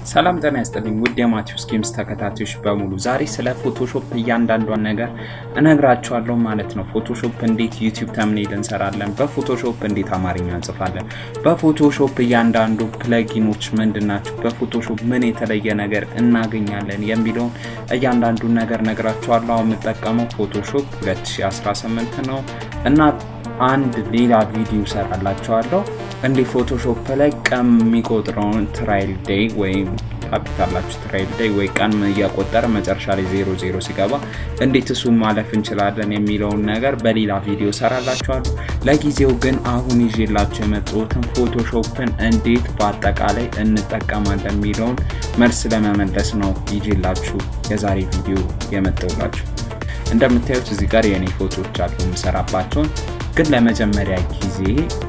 ሰላም ጤና ይስጥልኝ ውድ የማቴዎስ ጌምስ ተከታታዮች በሙሉ ዛሬ ስለ ፎቶሾፕ እያንዳንዷን ነገር እነግራችኋለሁ ማለት ነው። ፎቶሾፕ እንዴት ዩቲዩብ ተምኔል እንሰራለን፣ በፎቶሾፕ እንዴት አማርኛ እንጽፋለን፣ በፎቶሾፕ እያንዳንዱ ፕለጊኖች ምንድን ናቸው፣ በፎቶሾፕ ምን የተለየ ነገር እናገኛለን የሚለውን እያንዳንዱን ነገር ነግራችኋለሁ። አሁን የምጠቀመው ፎቶሾፕ 2018 ነው እና አንድ ሌላ ቪዲዮ ሰራላችኋለሁ እንዲህ ፎቶሾፕ ላይ ቀን የሚቆጥረውን ትራይል ዴይ ወይም ካፒታላችሁ ትራይል ዴይ ወይ ቀን እያቆጠረ መጨረሻ ላይ ዜሮ ዜሮ ሲገባ እንዴት እሱን ማለፍ እንችላለን የሚለውን ነገር በሌላ ቪዲዮ ሰራላችኋለሁ። ለጊዜው ግን አሁን ይዤላችሁ የመጣሁትን ፎቶሾፕን እንዴት በአጠቃላይ እንጠቀማለን የሚለውን መልስ ለመመለስ ነው ይዤላችሁ የዛሬ ቪዲዮ የመጣሁላችሁ። እንደምታዩት እዚህ ጋር የኔ ፎቶዎች አሉ የምሰራባቸውን ግን ለመጀመሪያ ጊዜ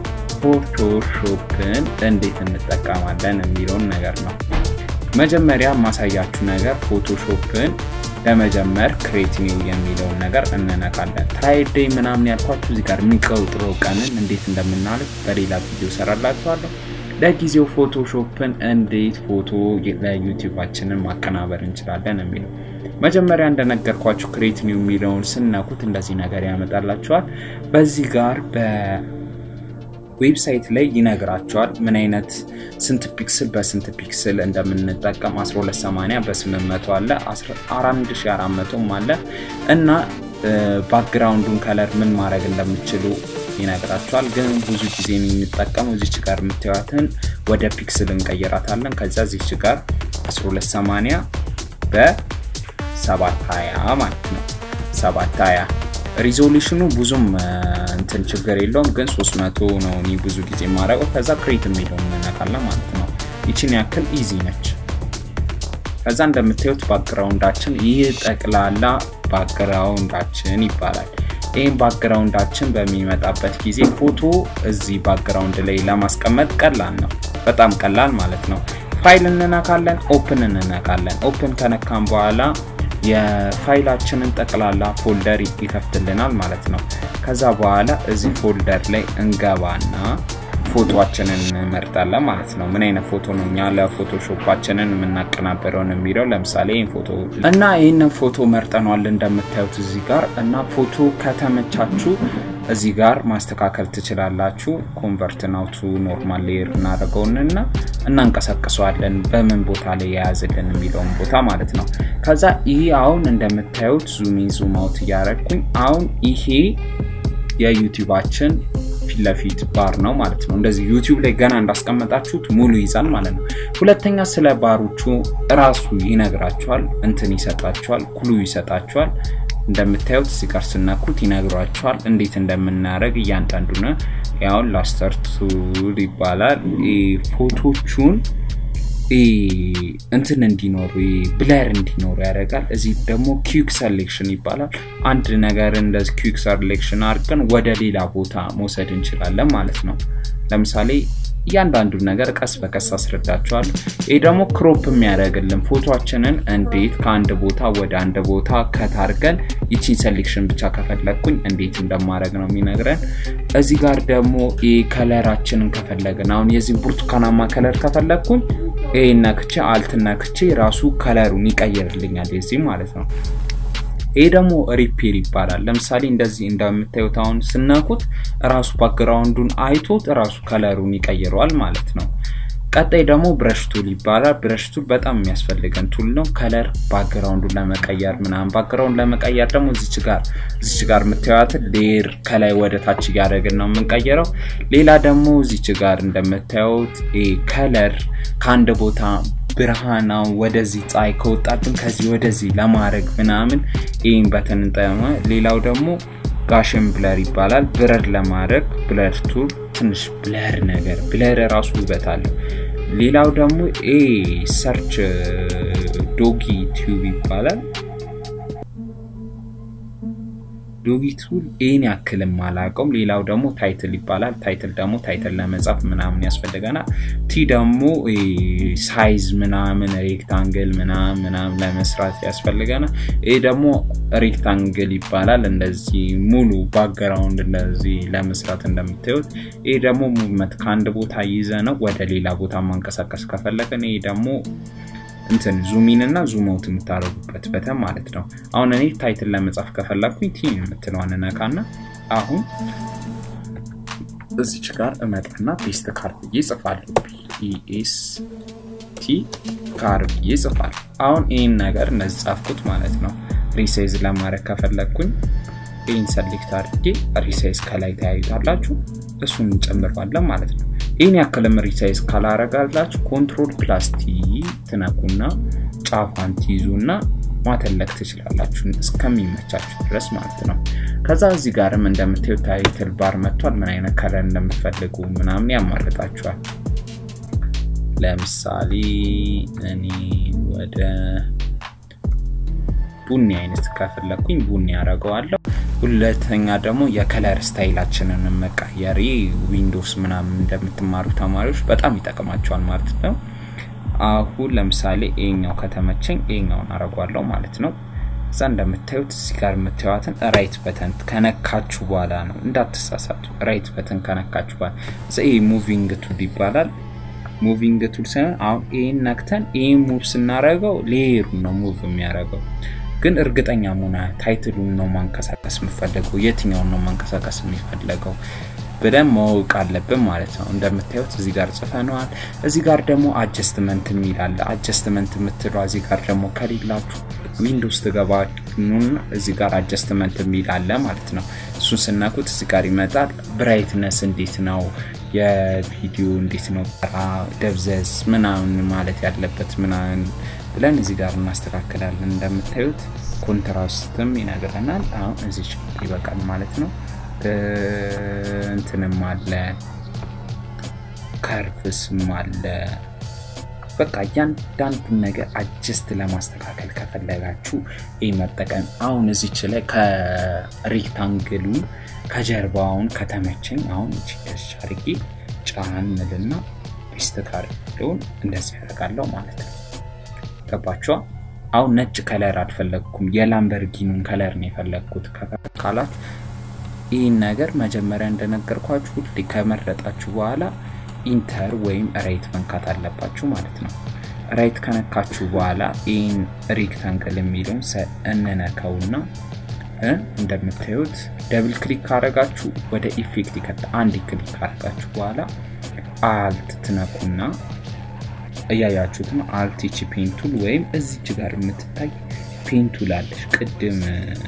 ፎቶሾፕን እንዴት እንጠቀማለን የሚለውን ነገር ነው። መጀመሪያ ማሳያችሁ ነገር ፎቶሾፕን ለመጀመር ክሬት ኒው የሚለውን ነገር እንነካለን። ትራይል ዴይ ምናምን ያልኳችሁ እዚህ ጋር የሚቆጥረው ቀንን እንዴት እንደምናልፍ በሌላ ቪዲዮ ሰራላችኋለሁ። ለጊዜው ፎቶሾፕን እንዴት ፎቶ ለዩቲዩባችንን ማቀናበር እንችላለን የሚለው መጀመሪያ እንደነገርኳችሁ ክሬት ኒው የሚለውን ስነኩት እንደዚህ ነገር ያመጣላችኋል። በዚህ ጋር በዌብሳይት ላይ ይነግራቸዋል ምን አይነት ስንት ፒክስል በስንት ፒክስል እንደምንጠቀም 1280 በ800 አለ 4400 አለ እና ባክግራውንዱን ከለር ምን ማድረግ እንደምችሉ ይነግራቸዋል። ግን ብዙ ጊዜ የምንጠቀመው እዚች ጋር የምታዩትን ወደ ፒክስል እንቀይራታለን። ከዛ እዚች ጋር 1280 በ720 ማለት ነው 720 ሪዞሉሽኑ ብዙም እንትን ችግር የለውም፣ ግን 300 ነው እኔ ብዙ ጊዜ የማደርገው። ከዛ ክሬት የሚለውን እንነካለን ማለት ነው። ይችን ያክል ኢዚ ነች። ከዛ እንደምታዩት ባክግራውንዳችን ይህ ጠቅላላ ባክግራውንዳችን ይባላል። ይህም ባክግራውንዳችን በሚመጣበት ጊዜ ፎቶ እዚህ ባክግራውንድ ላይ ለማስቀመጥ ቀላል ነው፣ በጣም ቀላል ማለት ነው። ፋይል እንነካለን፣ ኦፕን እንነካለን። ኦፕን ከነካም በኋላ የፋይላችንን ጠቅላላ ፎልደር ይከፍትልናል ማለት ነው። ከዛ በኋላ እዚህ ፎልደር ላይ እንገባና ፎቶችንን እንመርጣለን ማለት ነው። ምን አይነት ፎቶ ነው እኛ ለፎቶሾፓችንን የምናቀናበረውን የሚለው ለምሳሌ ይህን ፎቶ እና ይህንን ፎቶ መርጠኗል እንደምታዩት እዚህ ጋር እና ፎቶ ከተመቻችሁ እዚህ ጋር ማስተካከል ትችላላችሁ። ኮንቨርት ናውቱ ኖርማል ሌየር እናደርገውንና እናንቀሳቅሰዋለን በምን ቦታ ላይ የያዝልን የሚለውን ቦታ ማለት ነው። ከዛ ይሄ አሁን እንደምታዩት ዙሚ ዙም አውት እያደረግኩኝ አሁን ይሄ የዩቲዩባችን ፊት ለፊት ባር ነው ማለት ነው። እንደዚህ ዩቲዩብ ላይ ገና እንዳስቀመጣችሁት ሙሉ ይዛል ማለት ነው። ሁለተኛ ስለ ባሮቹ እራሱ ይነግራችኋል፣ እንትን ይሰጣችኋል፣ ክሉ ይሰጣችኋል። እንደምታዩት እዚህ ጋር ስነኩት ይነግሯችኋል እንዴት እንደምናደርግ እያንዳንዱ ነው። ያውን ላስተር ቱል ይባላል። ፎቶቹን እንትን እንዲኖሩ ብለር እንዲኖሩ ያደርጋል። እዚህ ደግሞ ኪክ ሰሌክሽን ይባላል። አንድ ነገር እንደዚህ ኪክ ሰሌክሽን አድርገን ወደ ሌላ ቦታ መውሰድ እንችላለን ማለት ነው። ለምሳሌ እያንዳንዱን ነገር ቀስ በቀስ አስረዳቸዋለሁ። ይህ ደግሞ ክሮፕ የሚያደርግልን ፎቶችንን እንዴት ከአንድ ቦታ ወደ አንድ ቦታ ከታርገን ይቺን ሴሌክሽን ብቻ ከፈለግኩኝ እንዴት እንደማድረግ ነው የሚነግረን። እዚህ ጋር ደግሞ ከለራችንን ከፈለግን አሁን የዚህ ብርቱካናማ ከለር ከፈለግኩኝ ይህ ነክቼ አልት ነክቼ ራሱ ከለሩን ይቀይርልኛል የዚህ ማለት ነው። ይሄ ደግሞ ሪፔር ይባላል። ለምሳሌ እንደዚህ እንደምታዩት አሁን ስነኩት ራሱ ባክግራውንዱን አይቶት ራሱ ከለሩን ይቀይረዋል ማለት ነው። ቀጣይ ደግሞ ብረሽ ቱል ይባላል። ብረሽ ቱል በጣም የሚያስፈልገን ቱል ነው። ከለር ባክግራውንዱን ለመቀየር ምናምን። ባክግራውንድ ለመቀየር ደግሞ እዚች ጋር እዚች ጋር የምታዩትን ሌር ከላይ ወደ ታች እያደረግን ነው የምንቀየረው። ሌላ ደግሞ እዚች ጋር እንደምታዩት ከለር ከአንድ ቦታ ብርሃናው ወደዚህ ፀሐይ ከወጣብን ከዚህ ወደዚህ ለማድረግ ምናምን ይህን በተን እንጠቀመ። ሌላው ደግሞ ጋሽን ብለር ይባላል። ብለር ለማድረግ ብለር ቱል ትንሽ ብለር ነገር ብለር ራሱ ውበት አለው። ሌላው ደግሞ ሰርች ዶጊ ቲዩብ ይባላል። ዶጊ ቱል ይህን ያክልም አላውቀውም። ሌላው ደግሞ ታይትል ይባላል። ታይትል ደግሞ ታይትል ለመጻፍ ምናምን ያስፈልገናል። ቲ ደግሞ ሳይዝ ምናምን ሬክታንግል ምናምን ምናምን ለመስራት ያስፈልገናል። ይህ ደግሞ ሬክታንግል ይባላል። እንደዚህ ሙሉ ባክግራውንድ እንደዚህ ለመስራት እንደምታዩት። ይህ ደግሞ ሙቭመንት ከአንድ ቦታ ይዘ ነው ወደ ሌላ ቦታ ማንቀሳቀስ ከፈለግን ይህ ደግሞ እንትን ዙሚን እና ዙም አውት የምታደርጉበት በተን ማለት ነው። አሁን እኔ ታይትል ለመጻፍ ከፈለግኩኝ ቲ የምትለዋን ነካና አሁን እዚች ጋር እመጣና ፔስት ካር ብዬ ጽፋለሁ። ፒኤስ ቲ ካር ብዬ ጽፋለሁ። አሁን ይህን ነገር እነዚህ ጻፍኩት ማለት ነው። ሪሳይዝ ለማድረግ ከፈለግኩኝ ይህን ሰሌክት አድርጌ ሪሳይዝ ከላይ ተያዩታላችሁ። እሱን እንጨምረዋለን ማለት ነው። ይህን ያክልም ሪሳይዝ ካላረጋላችሁ ኮንትሮል ፕላስቲ ትነኩና ጫፏን ትይዙና ማተለክ ትችላላችሁ እስከሚመቻችሁ ድረስ ማለት ነው። ከዛ እዚህ ጋርም እንደምታዩት ታይትል ባር መጥቷል። ምን አይነት ከለር እንደምትፈልጉ ምናምን ያማርጣችኋል። ለምሳሌ እኔ ወደ ቡኒ አይነት ከፈለኩኝ ቡኒ ያደርገዋለሁ። ሁለተኛ ደግሞ የከለር ስታይላችንን መቀየር ዊንዶውስ ምናምን እንደምትማሩ ተማሪዎች በጣም ይጠቅማቸዋል ማለት ነው። አሁን ለምሳሌ ይሄኛው ከተመቸኝ ይሄኛውን አረጓለሁ ማለት ነው። እዛ እንደምታዩት እዚህ ጋር የምታዩትን ራይት በተን ከነካችሁ በኋላ ነው እንዳትሳሳቱ። ራይት በተን ከነካችሁ በኋላ ይሄ ሙቪንግ ቱል ይባላል። ሙቪንግ ቱል ሳይሆን አሁን ይህን ነክተን ይህን ሙቭ ስናደርገው ሌየሩን ነው ሙቭ የሚያደርገው ግን እርግጠኛ መሆን ታይትሉን ነው ማንቀሳቀስ የምፈለገው የትኛውን ነው ማንቀሳቀስ የሚፈለገው ብለን ማወቅ አለብን ማለት ነው። እንደምታዩት እዚህ ጋር ጽፈነዋል። እዚህ ጋር ደግሞ አጀስትመንት የሚል አለ። አጀስትመንት የምትለው እዚህ ጋር ደግሞ ከሌላችሁ ዊንዶውስ ትገባኑና እዚህ ጋር አጀስትመንት የሚል አለ ማለት ነው። እሱን ስናኩት እዚህ ጋር ይመጣል። ብራይትነስ እንዴት ነው የቪዲዮ እንዴት ነው ደብዘዝ ምናምን ማለት ያለበት ምናምን ብለን እዚህ ጋር እናስተካክላለን። እንደምታዩት ኮንትራስትም ይነግረናል። አሁን እዚች ይበቃል ማለት ነው። እንትንም አለ ከርቭስም አለ። በቃ እያንዳንዱን ነገር አጀስት ለማስተካከል ከፈለጋችሁ ይህ መጠቀም። አሁን እዚች ላይ ከሬክታንግሉ ከጀርባውን ከተመቸኝ አሁን እች አርጌ ጫን ምልና ፔስት ካርለውን እንደዚህ ያደርጋለሁ ማለት ነው። ገባችኋ? አሁን ነጭ ከለር አልፈለግኩም፣ የላምበርጊኑን ከለር ነው የፈለግኩት ካላት ይህን ነገር መጀመሪያ እንደነገርኳችሁ ሁሌ ከመረጣችሁ በኋላ ኢንተር ወይም ራይት መንካት አለባችሁ ማለት ነው። ራይት ከነካችሁ በኋላ ይህን ሬክታንግል የሚለውን እንነካውና እንደምታዩት ደብል ክሊክ ካረጋችሁ ወደ ኢፌክት ይከታ። አንድ ክሊክ ካረጋችሁ በኋላ አልት ትነኩና እያያችሁት ነው። አልት ቺ ፔንቱል ወይም እዚች ጋር የምትታይ ፔንቱል አለች ቅድም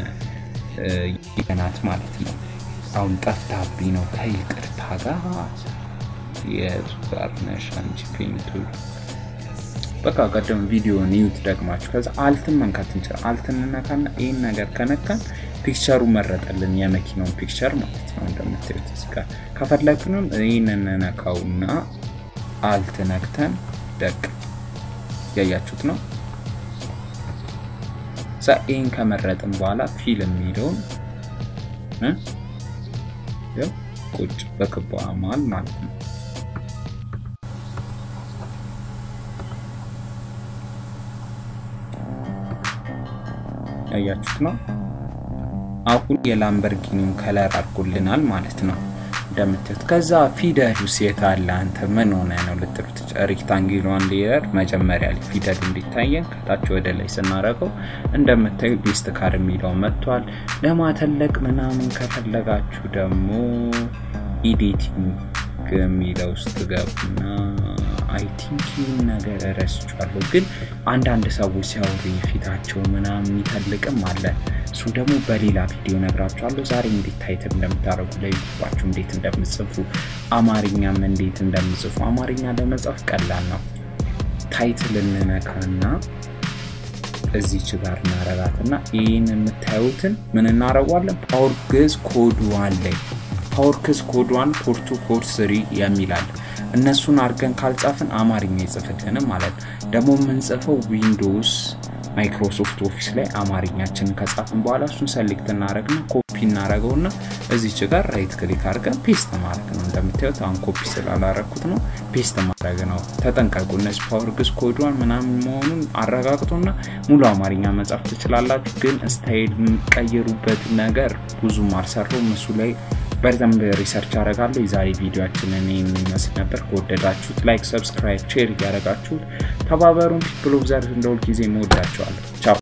ይገናት ማለት ነው። አሁን ጠፍታብኝ ነው ከይቅርታ ጋር የቱ ጋር ነሽ አንቺ ፔንቱል? በቃ ቀደም ቪዲዮን ይዩት ደግማችሁ። ከዛ አልትን መንካት እንችላል። አልትን እንነካና ይህን ነገር ከነካን ፒክቸሩ መረጠልን፣ የመኪናውን ፒክቸር ማለት ነው። እንደምታዩት እዚህ ጋር ከፈለግንም ይህን እንነካውና አልት ነክተን ደቅ ያያችሁት ነው። ዛ ይህን ከመረጥን በኋላ ፊልም የሚለውን ቁጭ በክቧ መሃል ማለት ነው። ያያችሁት ነው። አሁን የላምበርጊኒውን ከለር አድርጎልናል ማለት ነው እንደምታዩት። ከዛ ፊደሉስ የት አለ አንተ ምን ሆነ ነው ልትሉት፣ ሬክታንግሏን ሌየር መጀመሪያ ላይ ፊደሉ እንዲታየን ከታች ወደ ላይ ስናደርገው እንደምታዩ ሊስት ካር የሚለው መጥቷል። ለማተለቅ ምናምን ከፈለጋችሁ ደግሞ ኢዲቲንግ የሚለው ውስጥ ገቡና አይ ቲንክ ይህን ነገር ረስቻለሁ፣ ግን አንዳንድ ሰዎች ሲያወሩ የፊታቸው ምናምን የሚተልቅም አለ። እሱ ደግሞ በሌላ ቪዲዮ ነግራችኋለሁ። ዛሬ እንዴት ታይትል እንደምታደርጉ ለዩቱባችሁ እንዴት እንደምጽፉ አማርኛም እንዴት እንደምጽፉ። አማርኛ ለመጻፍ ቀላል ነው። ታይትል እንነካና እዚች ጋር እናረጋትና ይህን የምታዩትን ምን እናረጓለን? ፓወር ግዕዝ ኮድ ዋን ላይ ፓወር ግዕዝ ኮድ ዋን ፖርቱ ኮድ ስሪ የሚላል እነሱን አድርገን ካልጻፍን አማርኛ ይጽፍልንም ማለት ነው። ደግሞ የምንጽፈው ዊንዶውስ ማይክሮሶፍት ኦፊስ ላይ አማርኛችንን ከጻፍን በኋላ እሱን ሰሌክት እናደረግና ኮፒ እናደረገውና እዚች ጋር ራይት ክሊክ አድርገን ፔስት ማድረግ ነው። እንደምታዩት አሁን ኮፒ ስላላረኩት ነው፣ ፔስት ማድረግ ነው። ተጠንቀቁ። እነዚህ ፓወር ግዕዝ ኮድዋን ምናምን መሆኑን አረጋግጦና ሙሉ አማርኛ መጻፍ ትችላላችሁ። ግን ስታይል የምቀይሩበት ነገር ብዙም አልሰራውም እሱ ላይ በደንብ ሪሰርች አደርጋለሁ። የዛሬ ቪዲዮችንን የሚመስል ነበር። ከወደዳችሁት ላይክ፣ ሰብስክራይብ፣ ሼር እያደረጋችሁት ተባበሩን። ፒፕል ኦፍ ዘር እንደ ሁልጊዜ መወዳቸዋለሁ። ቻው